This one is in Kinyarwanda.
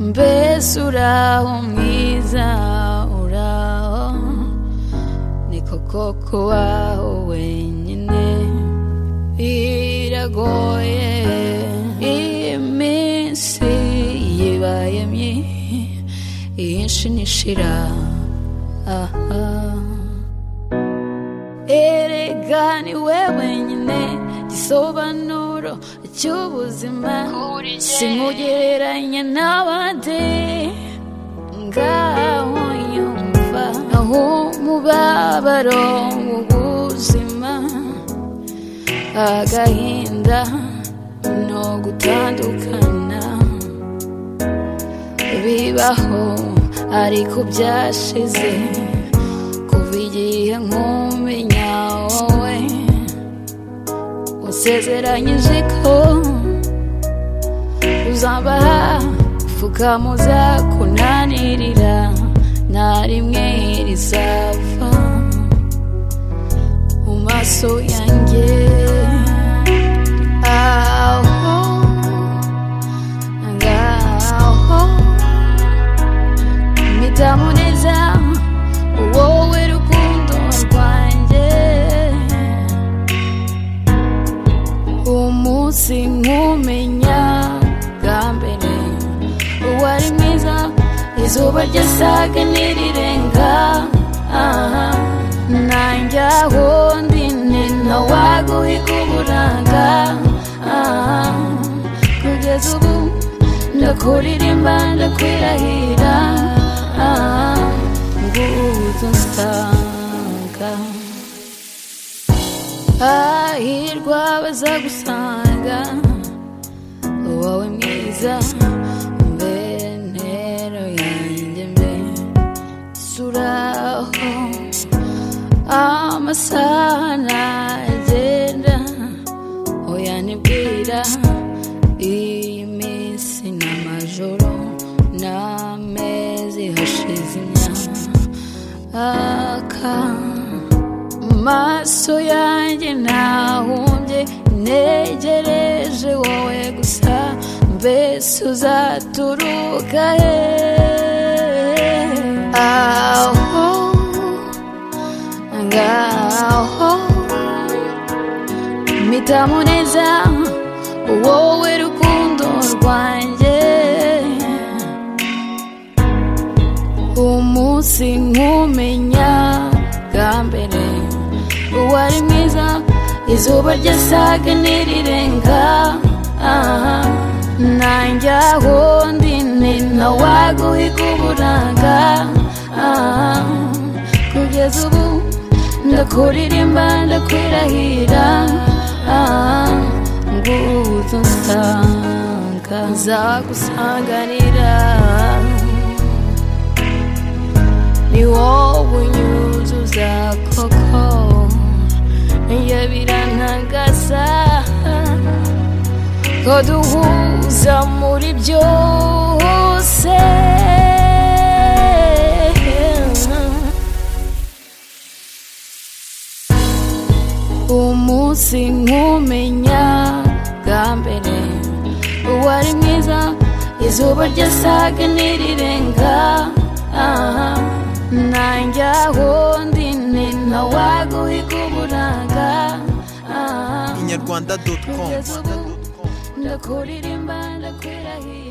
mbese uraho mwiza uraho niko koko waho wenyine biragoye iminsi yibaye myinshi nishira aha erega niwe wenyine gisobanuro cy'ubuzima simugereranya n'abandi ngaho nyumva aho umubabaro w'ubuzima agahinda no gutandukana bibaho ariko byashize kuva igihe nkumenya wowe usezeranyije ko uzaba upfukama uzakunanirira nta rimwe rizava mu maso yanjye aho ngaho mpitamo neza wowe rukundo rwanjye umunsi nkumenya bwa mbere uwari mwiza izuba ryasaga n'irirenga aha nanjye aho ndi ni ntawaguhiga uburanga aha kugeza ubu ndakuririmba ndakwirahira aha nguzo nsanga hahirwa abazagusanga wowe mwiza mbentero yanjye mbe suraho amasaha ntagenda uyanibwira iyi minsi n'amajoro n'amezi hashize imyaka maso yanjye ntahumbye ntegereje wowe gusa mbese uzaturuka he aho ngaho mpitamo neza wowe rukundo rwanjye umunsi nkumenya bwa mbere uwari mwiza izuba ryasaga n'irirenga aha nanjye aho ndi ni ntawaguhiga uburanga aha kugeza ubu ndakuririmba ndakwirahira aha nguzo nsanga nzagusanganira ni wowe unyuzuza koko iyo birantagaza ko duhuza muri byose umunsi nkumenya bwa mbere uwari mwiza izuba ryasaga n'irirenga aha nanjye aho ndi ni ntawaguhiga uburanga aha inyarwanda doti komu ndakuririmba ndakwirahira